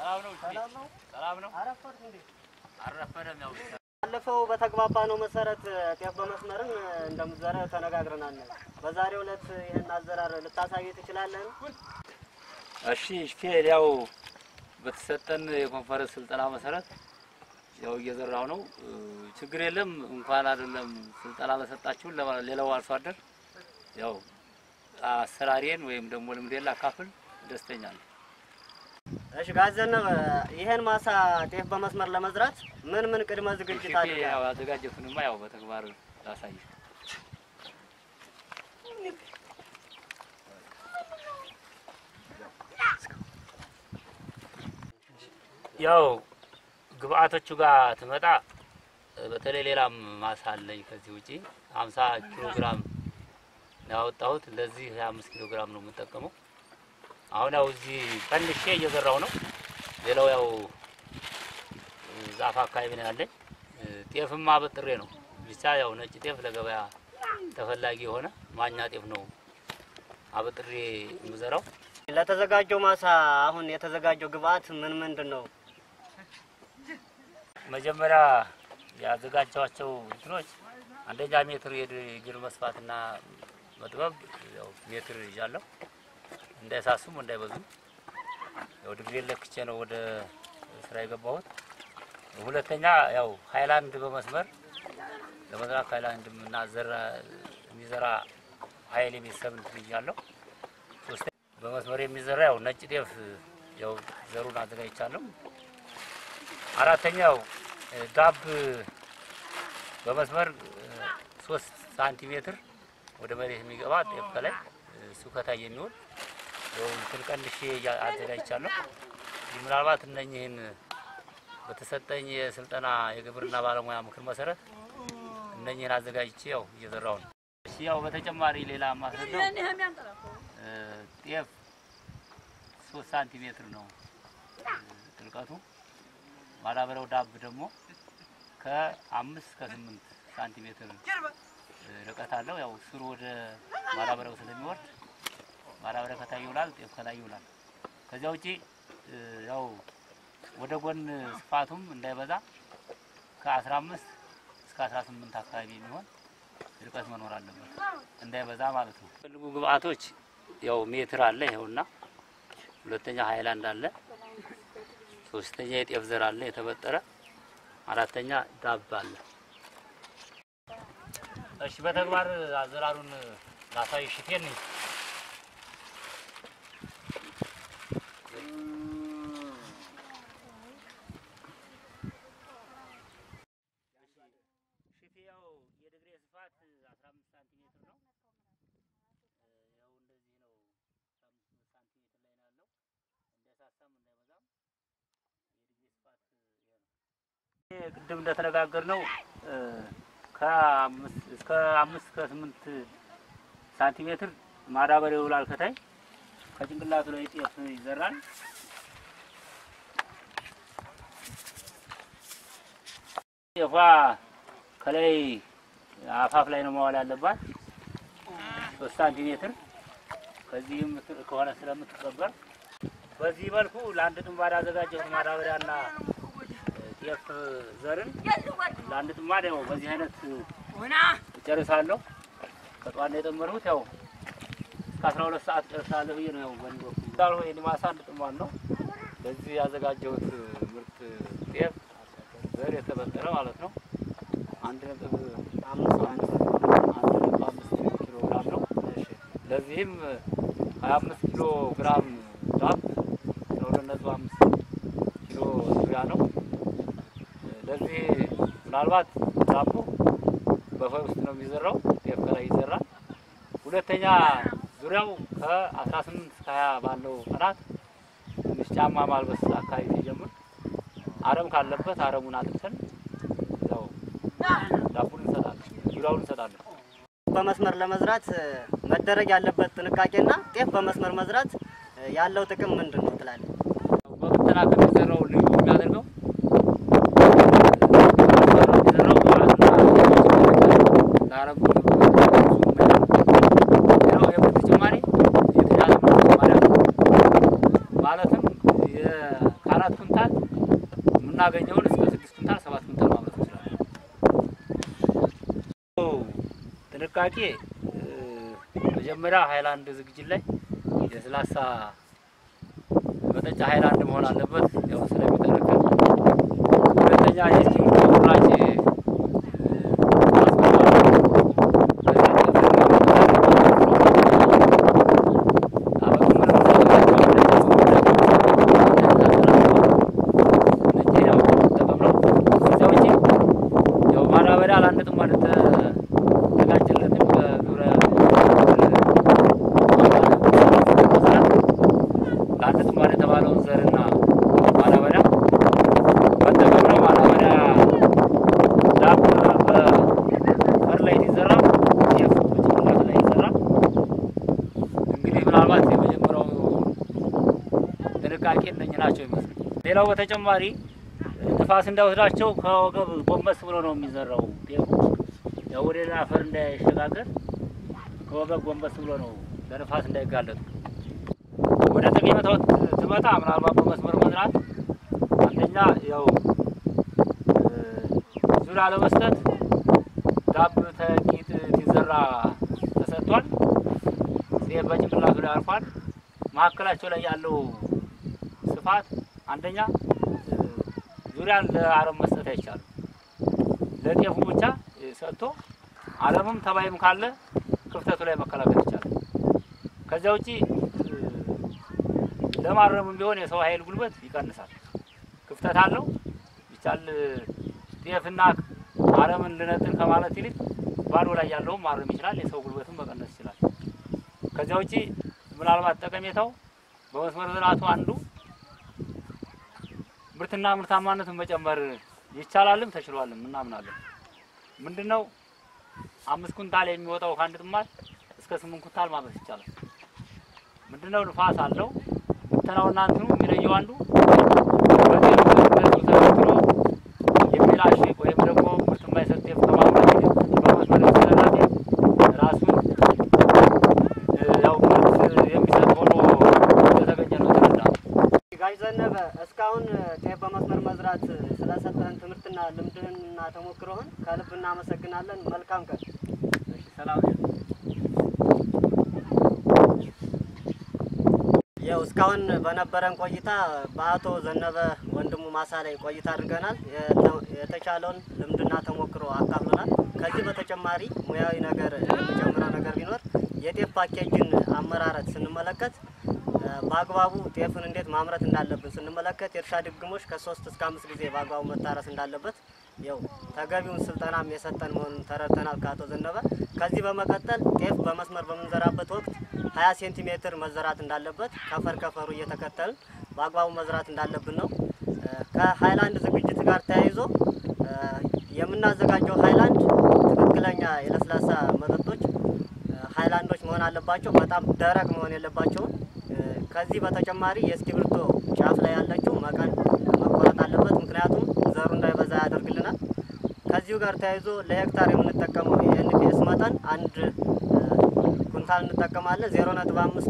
ሰላም ነው። ሰላም ነው። ሰላም ነው። አረፈድክ እንዴ? አልረፈደም። ያው ባለፈው በተግባባ ነው መሰረት ጤፍ በመስመርን እንደምትዘራ ተነጋግረናል። በዛሬው ዕለት ይህን አዘራር ልታሳይ ትችላለህ? እሺ ሹፌር፣ ያው በተሰጠን የኮንፈረንስ ስልጠና መሰረት ያው እየዘራው ነው። ችግር የለም። እንኳን አይደለም ስልጠና በሰጣችሁን ለማ- ሌላው አርሶ አደር ያው አሰራሬን ወይም ደግሞ ልምዴን ላካፍል ደስተኛ ነኝ። እሺ ጋዘነበ፣ ይህን ማሳ ጤፍ በመስመር ለመዝራት ምን ምን ቅድመ ዝግጅት ሹፌር፣ አድርጋል? ያው ያዘጋጀቱንማ ያው በተግባር ላሳይ። ያው ግብአቶቹ ጋር ትመጣ በተለይ ሌላም ማሳ አለኝ ከዚህ ውጪ 50 ኪሎ ግራም ነው ያወጣሁት። ለዚህ 25 ኪሎ ግራም ነው የምጠቀመው። አሁን ያው እዚህ ቀንሼ እየዘራው ነው። ሌላው ያው ዛፍ አካባቢ ነው ያለኝ። ጤፍም አበጥሬ ነው ብቻ ያው ነጭ ጤፍ ለገበያ ተፈላጊ የሆነ ማኛ ጤፍ ነው አበጥሬ የምዘራው። ለተዘጋጀው ማሳ አሁን የተዘጋጀው ግብአት ምን ምንድን ነው? መጀመሪያ ያዘጋጀኋቸው እንትኖች አንደኛ ሜትር የእግር መስፋትና መጥበብ ያው ሜትር ይዣለሁ እንዳይሳሱም እንዳይበዙም ያው ድግሬ ለክቼ ነው ወደ ስራ የገባሁት። ሁለተኛ ያው ሃይላንድ በመስመር ለመዝራት ሃይላንድ እና ዘራ የሚዘራ ሀይል ቤተሰብ እንትን ይዣለሁ። ሶስተኛ በመስመር የሚዘራ ያው ነጭ ጤፍ ያው ዘሩን አዘጋጅቻለሁ። አራተኛው ዳብ በመስመር ሶስት ሳንቲሜትር ወደ መሬት የሚገባ ጤፍ ከላይ እሱ ከታይ የሚሆን ያው እንትን ቀንሼ እያ- አዘጋጅቻለሁ። ይህ ምናልባት እነኝህን በተሰጠኝ የስልጠና የግብርና ባለሙያ ምክር መሰረት እነኝህን አዘጋጅቼ ያው እየዘራው ነው። እሺ ያው በተጨማሪ ሌላ ማስረዳው እ፣ ጤፍ ሶስት ሳንቲሜትር ነው እ፣ ጥልቀቱ ማዳበሪያው ዳብ ደግሞ ከአምስት ከስምንት ሳንቲሜትር እ፣ ርቀት አለው። ያው ስሩ ወደ ማዳበሪያው ስለሚወርድ ማዳበሪያ ከታይ ይውላል፣ ጤፍ ከላይ ይውላል። ከዚያ ውጪ እ፣ ያው ወደ ጎን ስፋቱም እንዳይበዛ ከ15 እስከ 18 አካባቢ የሚሆን ርቀት መኖር አለበት፣ እንዳይበዛ ማለት ነው። ፈልጉ ግብአቶች ያው ሜትር አለ ይኸውና፣ ሁለተኛ ሃይላንድ አለ፣ ሶስተኛ የጤፍ ዘር አለ የተበጠረ፣ አራተኛ ዳብ አለ። እሺ በተግባር አዘራሩን ላሳይ ሽቴን ሽቴ ያው የድግሬ ስፋት 15 ሳንቲሜትር ነው። ያው እንደዚህ ነው። 15 ሳንቲሜትር ላይ ነው ያለው። እንዳይሳሳም እንዳይበዛም የድግሬ ስፋት ይሄ ነው። ይሄ ቅድም እንደተነጋገር ነው ከአምስት እስከ አምስት ከስምንት ሳንቲሜትር ማዳበሪያ ይውላል ከታይ ከጭንቅላቱ ላይ ጤፍ ይዘራል። ጤፏ ከላይ አፋፍ ላይ ነው መዋል ያለባት ሶስት ሳንቲሜትር ከዚህም ትር ከሆነ ስለምትቀበር በዚህ መልኩ ለአንድ ጥማድ አዘጋጀሁት ማዳበሪያና ጤፍ ዘርን ለአንድ ጥማድ ያው በዚህ አይነት እጨርሳለሁ። ከጠዋት ነው የጠመርሁት። ያው እስከ አስራ ሁለት ሰዓት እጨርሳለሁ ብዬ ነው ያው በእኔ በኩል እንዳልሆ የኔ ማሳ አንድ ጥማድ ነው። በዚህ ያዘጋጀሁት ምርት ጤፍ ዘር የተበጠረ ማለት ነው አንድ ነጥብ አምስት አንድ ነጥብ አምስት ኪሎ ግራም ነው። ለዚህም ሀያ አምስት ኪሎ ግራም ዳፕ ለሁለት ነጥብ አምስት ኪሎ ዙሪያ ነው። ለዚህ ምናልባት ዳቦ በፈር ውስጥ ነው የሚዘራው፣ ጤፍ ከላይ ይዘራል። ሁለተኛ ዙሪያው ከአስራ ስምንት እስከ ሀያ ባለው ቀናት ትንሽ ጫማ ማልበስ አካባቢ ሲጀምር አረም ካለበት አረሙን አጥፍተን ያው ዳቡን እንሰጣለን፣ ዙሪያውን እንሰጣለን። በመስመር ለመዝራት መደረግ ያለበት ጥንቃቄና ጤፍ በመስመር መዝራት ያለው ጥቅም ምንድን ነው ትላለህ? በብተና ከሚዘራው ልዩ የሚያደርገው የሚዘራው ለአረም ሌላው የምርት ጭማሪ የተሻለ ምርት ጭማሪ አለው። ማለትም የ- ከአራት የምናገኘውን እስከ ስድስት ኩንታል ሰባት ኩንታል ማምረት እንችላለን። ጥንቃቄ እ፣ መጀመሪያ ሃይላንድ ዝግጅት ላይ የስላሳ መጠጫ ሃይላንድ መሆን አለበት፣ ያው ስለሚከለከል። ሁለተኛ የእስክሪብቶ ቁራጭ እ፣ ያው ማዳበሪያ አላንጥም ማለት ተዘጋጀለትም በግብረ ለአንጥም ማለት የተባለውን ዘርና ማዳበሪያ መጠቀም ነው። ማዳበሪያ ዳፕ በፈር ላይ ሲዘራ ጤፍ በጭንቅላት ላይ ይዘራ። እንግዲህ ምናልባት የመጀመሪያው ጥንቃቄ እነኝህ ናቸው ይመስል። ሌላው በተጨማሪ ንፋስ እንዳይወስዳቸው ከወገብ ጎንበስ ብሎ ነው የሚዘራው ጤፉ። ያው ወደ ሌላ አፈር እንዳይሸጋገር ከወገብ ጎንበስ ብሎ ነው ለንፋስ እንዳይጋለጡ። ወደ ጠቀሜታው ትመጣ ምናልባት በመስመር መዝራት አንደኛ ያው እ፣ ዙሪያ ለመስጠት ዳብ ተቂጥ ሲዘራ ተሰጥቷል። ጤፍ በጭንቅላቱ ላይ አርፏል። መካከላቸው ላይ ያለው ስፋት አንደኛ እ፣ ዙሪያን ለአረም መስጠት አይቻልም። ለጤፉ ብቻ እ፣ ሰጥቶ አረምም ተባይም ካለ ክፍተቱ ላይ መከላከል ይቻላል። ከዚያ ውጪ እ፣ ለማረምም ቢሆን የሰው ኃይል ጉልበት ይቀንሳል። ክፍተት አለው ይቻል ጤፍና አረምን ልነጥል ከማለት ይልቅ ባዶ ላይ ያለውም ማረም ይችላል። የሰው ጉልበትም መቀነስ ይችላል። ከዚያ ውጪ ምናልባት ጠቀሜታው በመስመር ዝራቱ አንዱ ምርትና ምርታማነትን መጨመር ይቻላልም ተችሏልም እናምናለን። ምንድነው አምስት ኩንታል የሚወጣው ከአንድ ጥማድ እስከ ስምንት ኩንታል ማምረት ይቻላል። ምንድነው ንፋስ አለው ብተናውና እንትኑ የሚለየው አንዱ በጤፍ በጤፍ ተበትኖ የሚላሽቅ ወይም ደግሞ ምርት የማይሰጥ ጤፍ ከማምረት ይልቅ በመስመር የተዘራ ጤፍ ራሱን እ፣ ያው ምርት የሚሰጥ ሆኖ እንደተገኘ ነው ተረዳ ጋሽ ዘነበ እስካሁን ጤፍ በመስመር መዝራት ስለሰጠን ትምህርትና ልምድህንና ተሞክሮህን ከልብ እናመሰግናለን። መልካም ቀን። ሰላም ያው እስካሁን በነበረን ቆይታ በአቶ ዘነበ ወንድሙ ማሳ ላይ ቆይታ አድርገናል። የተ- የተቻለውን ልምድና ተሞክሮ አካፍሎናል። ከዚህ በተጨማሪ ሙያዊ ነገር የሚጨምረው ነገር ቢኖር የጤፍ ፓኬጅን አመራረት ስንመለከት እ፣ በአግባቡ ጤፍን እንዴት ማምረት እንዳለብን ስንመለከት የእርሻ ድግሞች ከሶስት እስከ አምስት ጊዜ በአግባቡ መታረስ እንዳለበት ያው ተገቢውን ስልጠናም የሰጠን መሆኑን ተረድተናል ከአቶ ዘነበ። ከዚህ በመቀጠል ጤፍ በመስመር በምንዘራበት ወቅት 20 ሴንቲሜትር መዘራት እንዳለበት ከፈር ከፈሩ እየተከተልን በአግባቡ መዝራት እንዳለብን ነው። እ፣ ከሀይላንድ ዝግጅት ጋር ተያይዞ እ፣ የምናዘጋጀው ሀይላንድ ትክክለኛ የለስላሳ መጠጦች እ፣ ሀይላንዶች መሆን አለባቸው። በጣም ደረቅ መሆን የለባቸውም። እ፣ ከዚህ በተጨማሪ የእስክሪብቶ ጫፍ ላይ ያለችው መቀን መቆረጥ አለበት። ምክንያቱም ዘሩ እንዳይበዛ ያደርግልናል። ከዚሁ ጋር ተያይዞ ለሄክታር የምንጠቀመው የኤንፒኤስ መጠን አንድ እ፣ ኩንታል እንጠቀማለን። ዜሮ ነጥብ አምስት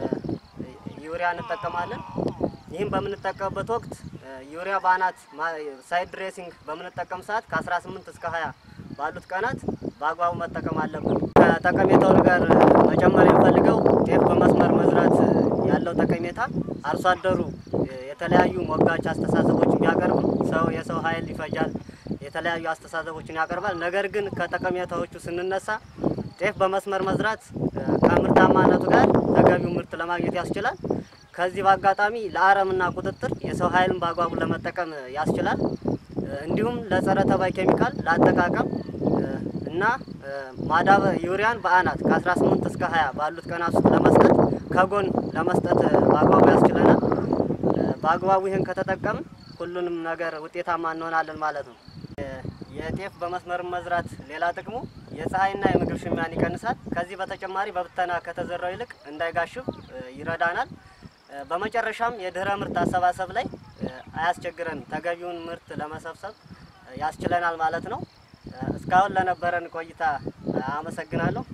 ዩሪያ እንጠቀማለን። ይህም በምንጠቀምበት ወቅት እ፣ ዩሪያ በአናት ማ- ሳይድ ድሬሲንግ በምንጠቀም ሰዓት ከ18 እስከ 20 ባሉት ቀናት በአግባቡ መጠቀም አለብን። ከጠቀሜታው ጋር መጨመር የምፈልገው ጤፍ በመስመር መዝራት ያለው ጠቀሜታ አርሶ አደሩ እ፣ የተለያዩ ሞጋች አስተሳሰቦችን ቢያቀርብም ሰው የሰው ኃይል ይፈጃል፣ የተለያዩ አስተሳሰቦችን ያቀርባል። ነገር ግን ከጠቀሜታዎቹ ስንነሳ ጤፍ በመስመር መዝራት እ፣ ከምርታማነቱ ጋር ተገቢው ምርት ለማግኘት ያስችላል። ከዚህ በአጋጣሚ ለአረምና ቁጥጥር የሰው ኃይልን በአግባቡ ለመጠቀም ያስችላል። እ፣ እንዲሁም ለጸረ ተባይ ኬሚካል ለአጠቃቀም እ፣ እና እ፣ ማዳበ ዩሪያን በአናት ከ18 እስከ 20 ባሉት ቀናት ውስጥ ለመስጠት ከጎን ለመስጠት እ፣ በአግባቡ ያስችለናል። እ፣ በአግባቡ ይህን ከተጠቀምን ሁሉንም ነገር ውጤታማ እንሆናለን ማለት ነው። እ፣ የጤፍ በመስመር መዝራት ሌላ ጥቅሙ የፀሐይና የምግብ ሽሚያን ይቀንሳል። ከዚህ በተጨማሪ በብተና ከተዘራው ይልቅ እንዳይጋሽብ እ፣ ይረዳናል። እ፣ በመጨረሻም የድህረ ምርት አሰባሰብ ላይ እ፣ አያስቸግረንም። ተገቢውን ምርት ለመሰብሰብ እ፣ ያስችለናል ማለት ነው። እ፣ እስካሁን ለነበረን ቆይታ እ፣ አመሰግናለሁ።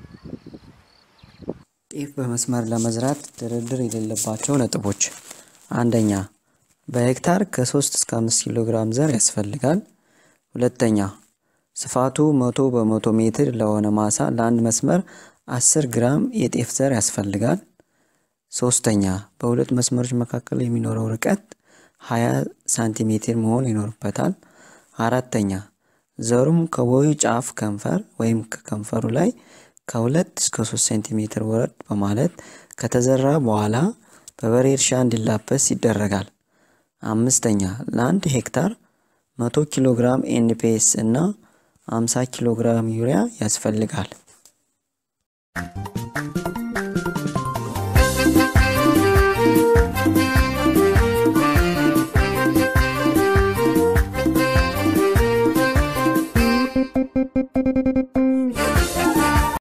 ጤፍ በመስመር ለመዝራት ድርድር የሌለባቸው ነጥቦች፣ አንደኛ በሄክታር ከ3 እስከ 5 ኪሎ ግራም ዘር ያስፈልጋል። ሁለተኛ ስፋቱ መቶ በመቶ ሜትር ለሆነ ማሳ ለአንድ መስመር 10 ግራም የጤፍ ዘር ያስፈልጋል። ሶስተኛ በሁለት መስመሮች መካከል የሚኖረው ርቀት 20 ሳንቲሜትር መሆን ይኖርበታል። አራተኛ ዘሩም ከቦዩ ጫፍ ከንፈር ወይም ከከንፈሩ ላይ ከሁለት እስከ ሶስት ሴንቲሜትር ወረድ በማለት ከተዘራ በኋላ በበሬ እርሻ እንዲላበስ ይደረጋል። አምስተኛ ለአንድ ሄክታር 100 ኪሎ ግራም ኤንፒኤስ እና 50 ኪሎ ግራም ዩሪያ ያስፈልጋል።